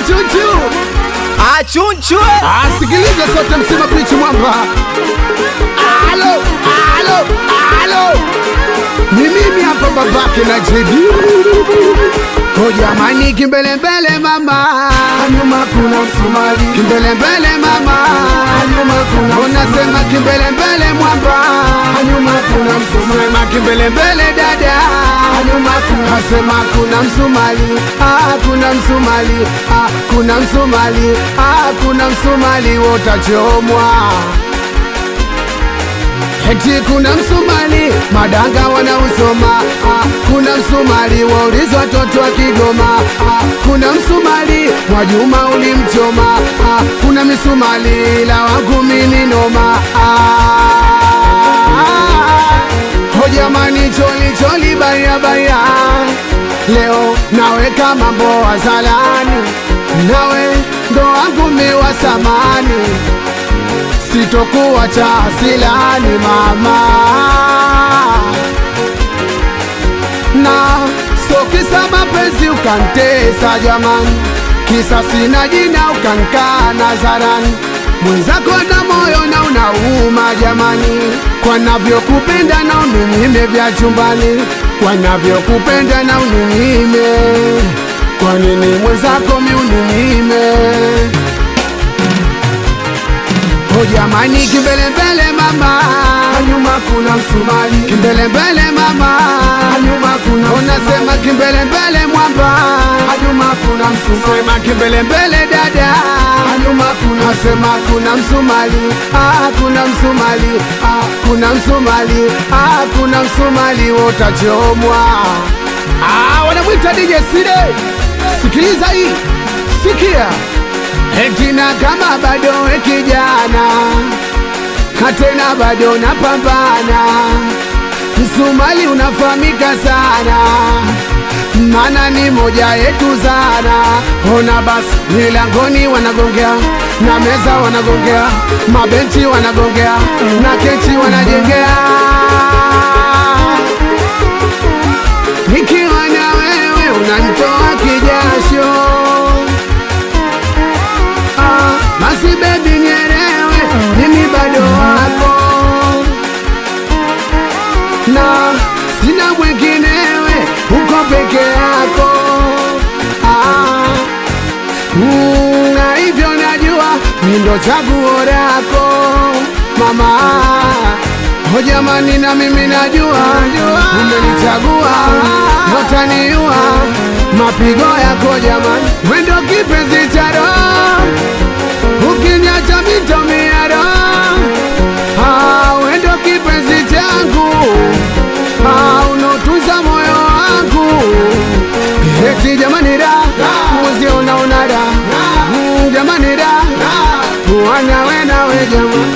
chuchu achunchwe asikilize sote msima pichi mwamba alo alo alo ni mimi hapa babake na jedi o jamani kimbelembele mama nyuma kuna msumali kimbelembele mama nyuma kuna unasema kimbelembele mwamba nyuma kuna msumali sema kimbelembele dada nyuma kuna sema kuna msumali ah kuna msumali ah kuna msumali ah kuna msumali wotachomwa Eti kuna msumali madanga wanausoma ah, kuna msumali wauliza watoto wa Kigoma ah, kuna msumali Mwajuma ulimchoma ah, kuna misumali la wangu mini noma ah, ho jamani choli choli baya baya leo naweka mambo wazalani nawe ndo wangu miwa samani sitokuwa cha asilani mama na so kisa mapenzi ukantesa jamani kisa sina jina ukankaa nazarani mwenzako na moyo na unauma jamani kwa navyokupenda na ununyime vya chumbani kwa navyokupenda na ununyime kwa nini mwenzako mi ununyime O jamani kimbelembele mama nyuma kuna msumali kimbelembele mama nyuma kuna unasema kimbelembele mwamba nyuma kuna msumali sema kimbelembele dada nyuma kuna sema kuna msumali ah kuna msumali ah kuna msumali ah kuna msumali wotachomwa ah wanamwita DJ Side sikiliza hii sikia Etina kama bado we kijana Katena bado napambana Msumali unafahamika sana Mana ni moja yetu zana Ona basi milangoni wanagongea Na meza wanagongea Mabenchi wanagongea Na kechi wanajengea Nikiwa na wewe unanitoa kijasho Ah, basi bebi nielewe, mimi bado wako na sina mwenginewe, uko peke yako ah, mm, na hivyo najua mi ndo chaguo lako mama. O jamani, na mimi najua umenichagua, utaniua mapigo yako jamani, wendo kipenzi cha roho ukiniacha mitomiaro ah, wendo kipenzi changu ah, unotunza moyo wangu eti jamani da muzi unaona da Mm, jamani da wanawe nawe jamani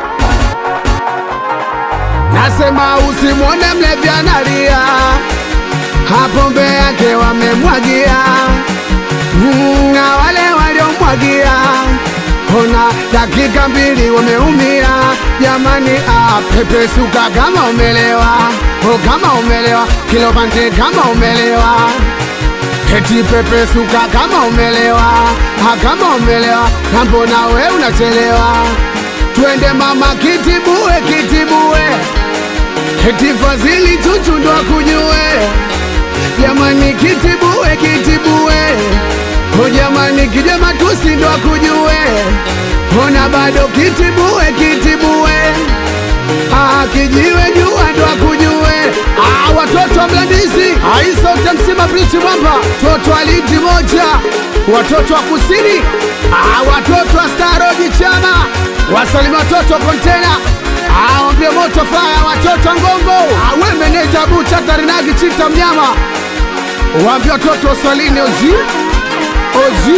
nasema usimwone mlevi analia hapombe yake wamemwagia Mm, na wale waliomwagia ona dakika mbili wameumia jamani ah, pepesuka kama umelewa o kama umelewa kilobante kama umelewa eti pepesuka kama umelewa ah, kama umelewa na mbona we unachelewa twende mama kitibue kitibue eti fadhili chuchu ndo akujue jamani kitibue kitibue o jamani kijama tusi ndo akujue ona bado kitibue kitibue ah, kijiwe jua ndo akujue ah, watoto wa mlandisi aisote msima brichi mwamba toto aliti moja watoto wa kusini ah, watoto wa staroji chama wasalimi watoto kontena aombie moto faya watoto wa ngongo awe meneja bucha tarinagi chita mnyama waambie watoto waswalini oji oji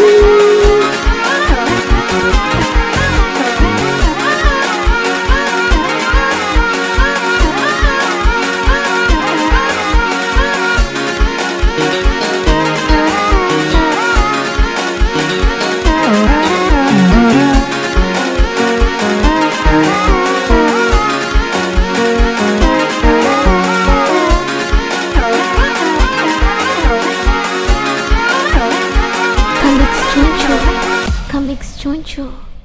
Alex Chunchu. Comics Chunchu.